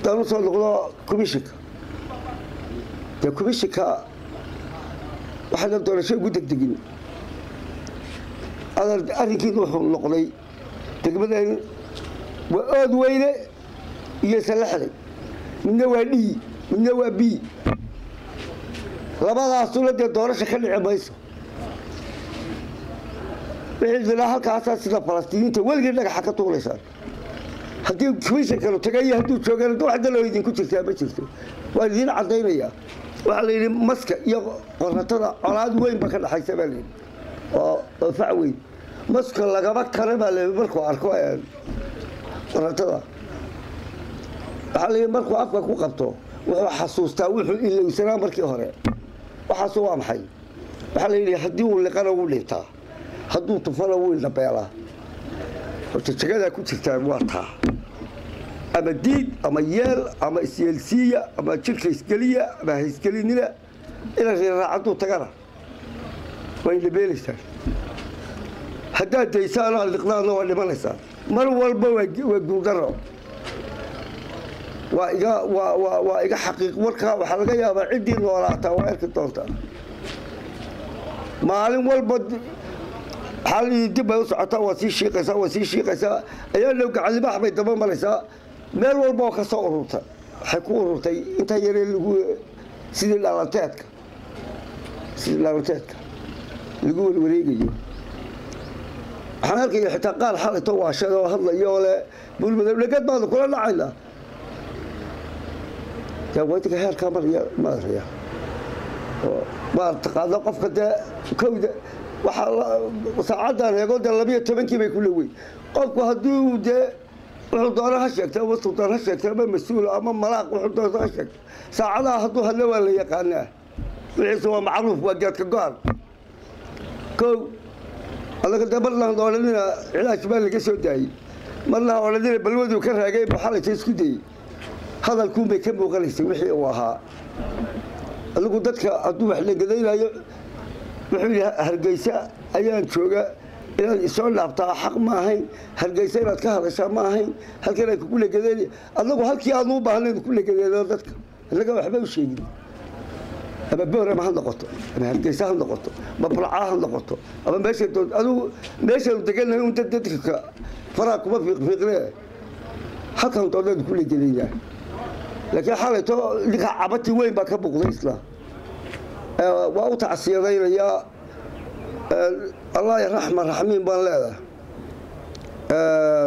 haddaan usoo noqdo commishinka dee commishinka waxaana doorasho ugu degdegin arrinkiina wuxuu noqday degmadan waa ood weyne iyo salaxday midna waa d midna waa b labadaasuna dee doorasha ka dhici mayso wixii halkaasaa sida falastiiniinta weligii dhagaxa ka tuulaysaan haddii commishonkanu tagayo hadduu joogaan wax daloo idinku jirtaa ma jirto waan idiin cadaynayaa waxaa la yidhi maska iyo qoratada colaad weyn ba ka dhexaysa baa layidhi oo oo fac weyn maska lagaba kale baa la markuu arko qoratada waxaa layidhi markuu afka ku qabto wuxuu xasuustaa wuxuu ilowsanaa markii hore waxaasu waa maxay waxaa la yidhi haddii uu liqana wuu dhintaa hadduu tufana wuu indhabeelaa horta jagadaa ku jirtaan waa taa ama diid ama yeel ama isyeelsiiya ama jirka isgeliya ama haisgelinina ina riirraacaduu tagana waa indhabeelaysaan haddaad daysaan aad liqdaanna waa dhimanaysaan mar walba waa guurdaro waa iga waa waa waa iga xaqiiq warkaa waxaa laga yaabaa ciddii noolaataa waa arki doontaa maalin walba waxaa la dib bay u socotaa waa sii shiiqaysaa waa sii shiiqaysaa ayaa dhow gacanlibaax bay daba maraysaa meel walba oo ka soo ururta waxay ku ururtay intaa yaree lagu sidii dhaalanteedka sidii dhaalanteedka lagu warwareegayo waxaan arkaya xitaa qaar xalayto waashada oo hadlaya oo le bulmada dhegad baanu kula dhacaynaa yaa heerkaa maraya maaraya waa taqaano qofka dee kowda waxaa saacaddan eego dee labiyo tobankii bay ku lawey qofku haddii dee wuxuu doona ha sheegta ama sultaan ha sheegta ama mas-uul ama malaaq wuxuu doona ha sheegta saacadaha hadduu hadlo waa la yaqaanaa wixiise waa macruuf waa geedka go-an kow adaga dee marnaan odhanina cilaaj baa laga soo daayey marnaan odhanina balwaduu ka raagay baxalaysa isku dayey hadalkuunbay ka muuqanaysay wixii uu ahaa adigu dadka hadduu wax lagadaynayo wuxuu yidhi hargeysa ayaan jooga inaad isoo dhaabtaa xaq ma ahayn hargeysa inaad ka hadashaa ma ahayn halkan ay kugu lagadeen adagu halkii aadnu u baahnayn ku lagadeeno dadka inaga waxba u sheegin ama boorama ha noqoto ama hargeysa ha noqoto ama burcaa ha noqoto ama meesha adigu meeshaanu deganahay un dad dadka faraa kuma fiiqfiiqne halkan doonaad ku lagadeynaa laakiin xalayto ninka cabati weyn baa ka buqday isla waa u tacsiyadaynayaa allah raxma raxmiin baan leedahay